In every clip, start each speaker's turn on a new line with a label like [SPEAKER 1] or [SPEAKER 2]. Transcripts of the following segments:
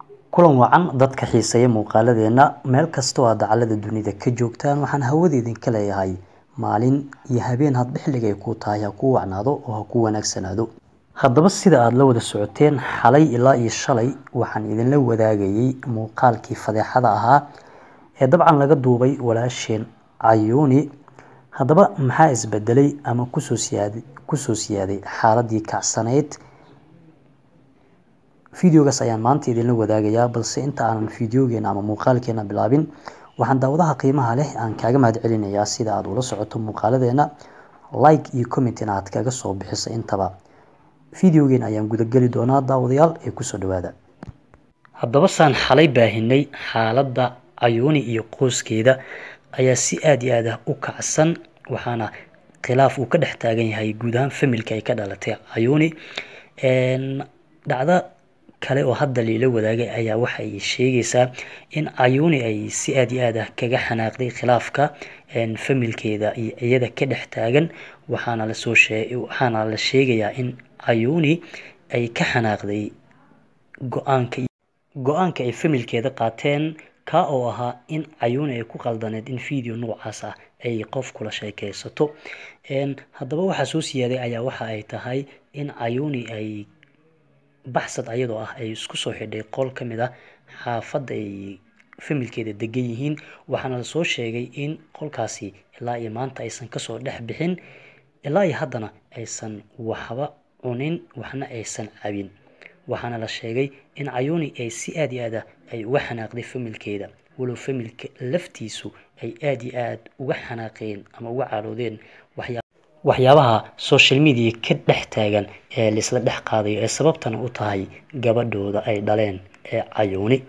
[SPEAKER 1] kulan wacan dadka xiiseeya muuqaaladeena meel kastoo aad dacalada dunida ka joogtaan waxaan hawada idinka leeyahay maalin iyo habeen hadba xilliga ay kuu tahay ha kuu wacnaado oo ha kuu wanaagsanaado haddaba sida aada la wada socoteen xalay ilaa iyo shalay waxaan idinla wadaagayay muuqaalkii fadeexada ahaa ee dabcan laga duubay walaasheen cayuuni haddaba maxaa isbedelay ama kusoo siyaaday kusoo siyaaday xaaladii kacsanayd videogaas ayaan maanta idinla wadaagayaa balse inta aanan videogeena ama muuqaalkeena bilaabin waxaan daawadaha qiimaha leh aan kaaga mahad celinayaa sida aada ula socoto muuqaaladeena like iyo comment in aad kaga soo bixiso intaba videogeen ayaan gudageli doonaa daawadayaal ee kusoo dhawaada haddaba saan xalay baahinay xaaladda cayuuni iyo qoyskeeda ayaa si aada iyo aad ah u kacsan waxaana khilaaf uu ka dhex taagan yahay guud ahaan familka ay ka dhalatay cayuuni dhacdo kale oo hadda liila wadaagay ayaa waxa ay sheegaysaa in cayuuni ay si aada iyo aad ah kaga xanaaqday khilaafka familkeeda iyo iyada ka dhex taagan waxaana lasoo shee waxaana la sheegayaa in cayuuni ay ka xanaaqday go-aanka go-aanka ay familkeeda qaateen ka oo ahaa in cayuuni ay ku qaldaneed in video noocaas ah ay qof kula sheekeysato haddaba waxaa soo siyaaday ayaa waxa ay tahay in cayuuni ay baxsad ayadoo ah ay isku soo xidhay qol ka mid ah xaafadda ay familkeeda degan yihiin waxaana lasoo sheegay in qolkaasi ilaa iyo maanta aysan kasoo dhex bixin ilaa iyo haddana aysan waxba cunin waxna aysan cabin waxaana la sheegay in cayuuni ay si aada iyo aad ah ay uga xanaaqday familkeeda walow familka laftiisu ay aada iyo aad uga xanaaqeen ama uga caroodeen waxyaa waxyaabaha social media ka dhex taagan ee laisla dhex qaadayo ee sababtana u tahay gabadhooda ay dhaleen ee cayuuni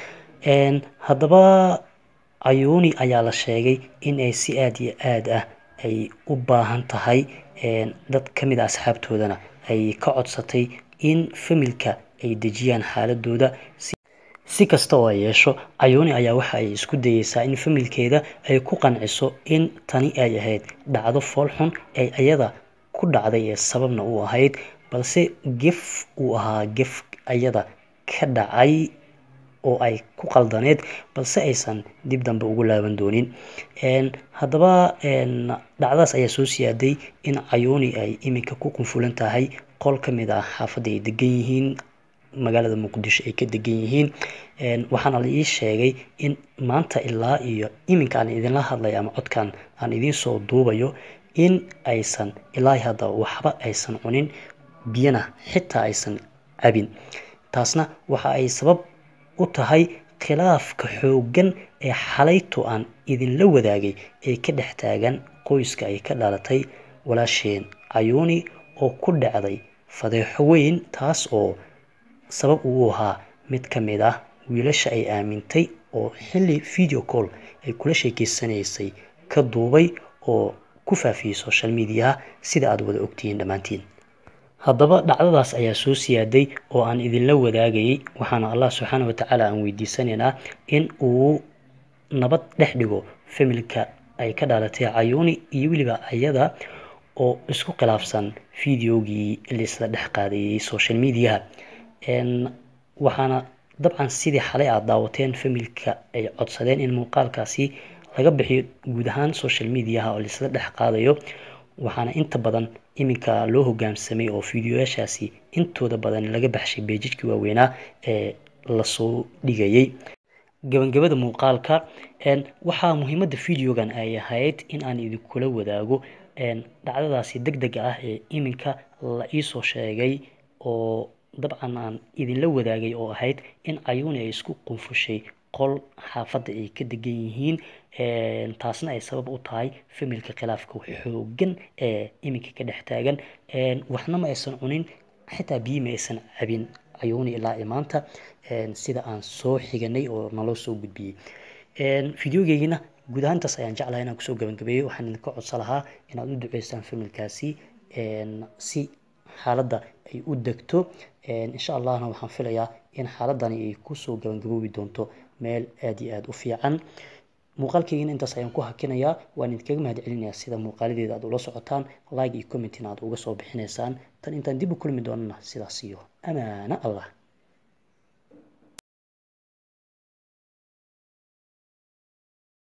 [SPEAKER 1] haddaba cayuuni ayaa la sheegay in ay si aada iyo aad ah ay u baahan tahay dad ka mid a asxaabtoodana ay ka codsatay in familka ay dejiyaan xaaladooda si kasta oo ay yeesho cayuuni ayaa waxa ay isku dayeysaa in familkeeda ay ku qanciso in tani ay ahayd dhacdo foolxun ee iyada ku dhacday ee sababna u ahayd balse gef uu ahaa gef iyada ka dhacay oo ay ku qaldaneed balse aysan dib dambe ugu laaban doonin haddaba dhacdaas ayaa soo siyaaday in cayuuni ay iminka ku qunfulan tahay qol ka mid ah xaafadda ay degan yihiin magaalada muqdisho ay ka degan yihiin waxaana la ii sheegay in maanta ilaa iyo iminka aan idinla hadlay ama codkan aan idiin soo duubayo in aysan ilaa hadda waxba aysan cunin biyana xitaa aysan cabin taasna waxa ay sabab u tahay khilaafka xooggan ee xalayto aan idinla wadaagay ee ka dhex taagan qoyska ay ka dhalatay walaasheen cayuuni oo ku dhacday fadeexo weyn taas oo sabab uu ahaa mid ka mid ah wiilasha ay aamintay oo xilli video call ay kula sheekeysanaysay ka duubay oo ku faafiyey social mediaha sida aada wada ogtihiin dhammaantiin haddaba dhacdadaas ayaa soo siyaaday oo aan idinla wadaagayay waxaana allah subxaana watacaala aan weydiisanaynaa in uu nabad dhex dhigo familka ay ka dhalatay cayuuni iyo weliba ayada oo isku khilaafsan videogii laisla dhex qaadayay social mediaha waxaana dabcan sidii xalay aada daawateen familka ay codsadeen in muuqaalkaasi laga bixiyo guud ahaan social mediaha oo laisla dhex qaadayo waxaana inta badan iminka loo hogaamsamay oo fideoyaashaasi intooda badan laga baxshay beejijkii waaweynaa ee lasoo dhigayay gabagabada muuqaalka waxaa muhiimadda videogan ay ahayd in aan idinkula wadaago dhacdadaasi deg dega ah ee iminka la iisoo sheegay oo dabcan aan idinla wadaagay oo ahayd in cayuuni ay isku qunfushay qol xaafadda ay ka degan yihiin taasna ay sabab u tahay familka khilaafka xoogan ee iminka ka dhex taagan waxna ma aysan cunin xitaa biyi ma aysan cabin cayuuni ilaa iyo maanta sida aan soo xiganay oo naloo soo gudbiyey videogeygina guud ahaantaas ayaan jeclahay inaan kusoo gabagabeeyey waxaan idinka codsan lahaa inaad u duceysaan familkaasi si xaaladda ay u degto insha allahna waxaan filayaa in xaaladani ay kusoo gabangaboobi doonto meel aada iyo aada u fiican muuqaalkeygina intaas ayaan ku hakinayaa waan idinkaga mahad celinayaa sida muuqaaladeeda aad ula socotaan like iyo commentina aad uga soo bixinaysaan tan intaan dib u kulmi doonana sidaas iyo amaano allah